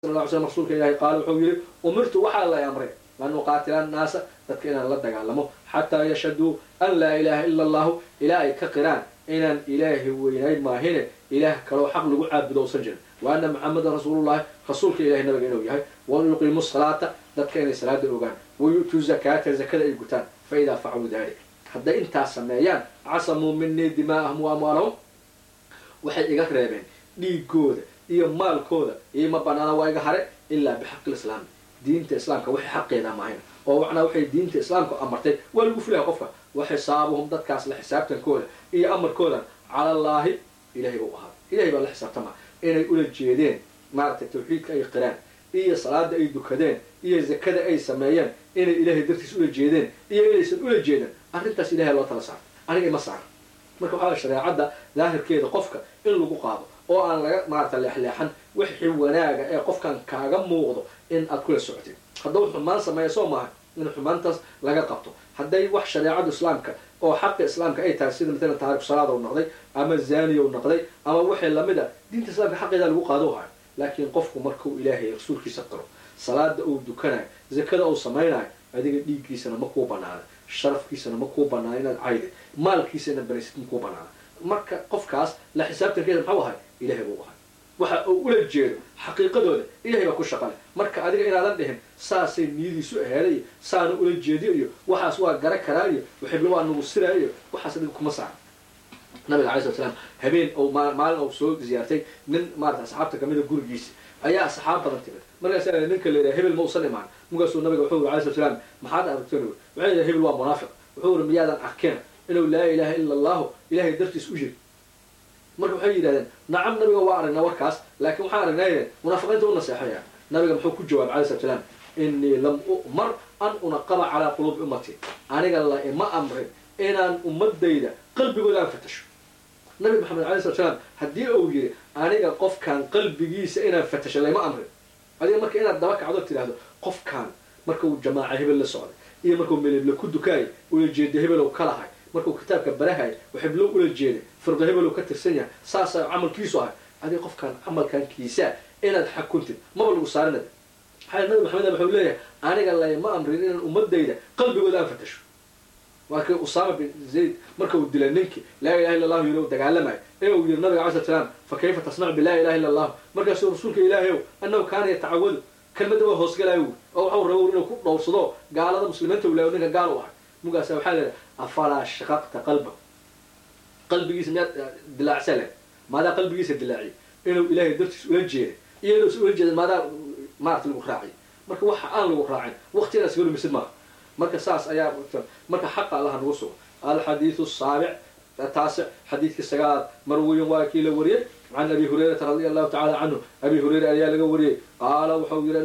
sal lla ly slam rasuulka ilahi qaala wuxuu yihi umirtu waxaa lay amray an uqaatila annaasa dadka inaan la dagaalamo xataa yashhaduu an laa ilaaha ila allahu ilaa ay ka qiraan inaan ilaahi weynayn maahine ilaah kaloo xaq lagu caabudo usan jirin wa ana maxamedan rasuulullahi rasuulka ilahi nabiga inuu yahay wa yuqiimu salaata dadka inay salaada ogaan wa yu'tuu zakaata zakada ay gutaan fa idaa facaluu dalik hadday intaas sameeyaan casamuu minii dimaa'ahum wa amwaalahum waxay iga reebeen dhiigooda iyo maalkooda ioma banaana waa iga hare ilaa bixaqi lislaami diinta islaamka waxay xaqeeda maahayn oo macnaa waxay diinta islaamka amartay waa lagu fulaya qofka wa xisaabuhum dadkaas la xisaabtankooda iyo amarkooda cala allaahi ilahay bau ahaa ilahay baa la xisaabtama inay ula jeedeen maaragtay tawxiidka ay qiraan iyo salaada ay dukadeen iyo zakada ay sameeyeen inay ilaahay dartiis ula jeedeen iyo inaysan ula jeedin arrintaas ilahay loo tala saarto aniga ima saara marka waxaa shareecadda daahirkeeda qofka in lagu qaado oo aan laga maarata leexleexan wixii wanaaga ee qofkan kaaga muuqdo in aad kula socotid haddaba xumaan sameeya soo maaha in xumaantaas laga qabto hadday wax shareecada islaamka oo xaqa islaamka ay tahay sida matalan taariku salaada u noqday ama zaniya u noqday ama wixii lamid a diinta islaamka xaqeeda lagu qaado hayo laakiin qofku markuu ilaahay rasuulkiisa qiro salaada uu dukanayo zakada uu samaynayo adiga dhiiggiisana ma kuu banaana sharafkiisana ma kuu banaana inaad caydi maalkiisa inaad banaysid ma kuu banaana marka qofkaas la xisaabtankeeda maxuu ahay ilahay buu ahay waxa uu ula jeedo xaqiiqadooda ilahay baa ku shaqale marka adiga inaadan dhihin saasay niyadiisu aheeday iyo saana ula jeediyo iyo waxaas waa gara karaa iyo waxibla waa nagu siraa iyo waxaas adiga kuma saara nabiga alay slat slam habeen ou maalin ou soo ziyaartay nin maarata asxaabta kamida gurigiisa ayaa asxaab badan timid markaasa ninka la yidhaha hebel ma usan imaan markaasuu nabiga wuxuu yiri alay slat slam maxaad aragteen waxay yidhaha hebel waa munaafiq wuxuu yiri miyaadan arkeen inuu laa ilaha ila allahu ilahay dartiis u jiri marka waxay yidhahdeen nacam nabiga waa aragnaa warkaas laakiin waxaan aragnaa yidhahn munaafiqiinta u naseexaya nabiga muxuu ku jawaabay alay slat slam inii lam u'mar an unaqaba calaa quluubi ummati aniga la ima amrin inaan ummadayda qalbigooda aan fatasho nabi maxamed alay slat slam haddii uu yiri aniga qofkan qalbigiisa inaan fatasho layma amrin adiga marka inaad daba kacdo tidhaahdo qofkan markuu jamaaca hebel la socday iyo markuu melebla ku dukaayay ula jeeda hebelow ka lahay markuu kitaabka barahay waxiblo ula jeeday firdo hebelow ka tirsan yahay saasaa camalkiisu ahay adiga qofkan camalkankiisa inaad xakuntid maba lagu saarinad maxaa nabi maxamed wuxuu leeyahay aniga layma amrin inaan ummadayda qalbigooda aan fatasho waa kii usaama bin zayd marka uu dilay ninkii laa ilaha illa allahu yiri u dagaalamayo ee uu yiri nabiga alay slat slam fa kayfa tasnacu bi laa ilaha illa allahu markaasuu rasuulka ilaahay ow annahu kaana yatacawadu kelmadda waa hoosgalayo wi oo waxau rabo inuu ku dhowrsado gaalada muslimiinta ulaayo ninka gaal u ahay mugaasa waxaa leedahay afalaa shaqaqta qalba qalbigiisa miyaad dilaacsa leh maadaa qalbigiisa dilaaciy inuu ilaahay dartiis ula jeeday iyo inuusan ula jeedin maadaa maarata lagu raaciy marka waxa aan lagu raacin waqtigaas ga lumisid maaha marka saas ayaa marka xaqa allaha nagu sugo alxadiidu asaabic taasic xadiidkii sagaalaad marwiyin waa kii la wariyey can abi hurayrata radia allahu tacala canhu abi hurayra ayaa laga wariyey qaala wuxuu yiri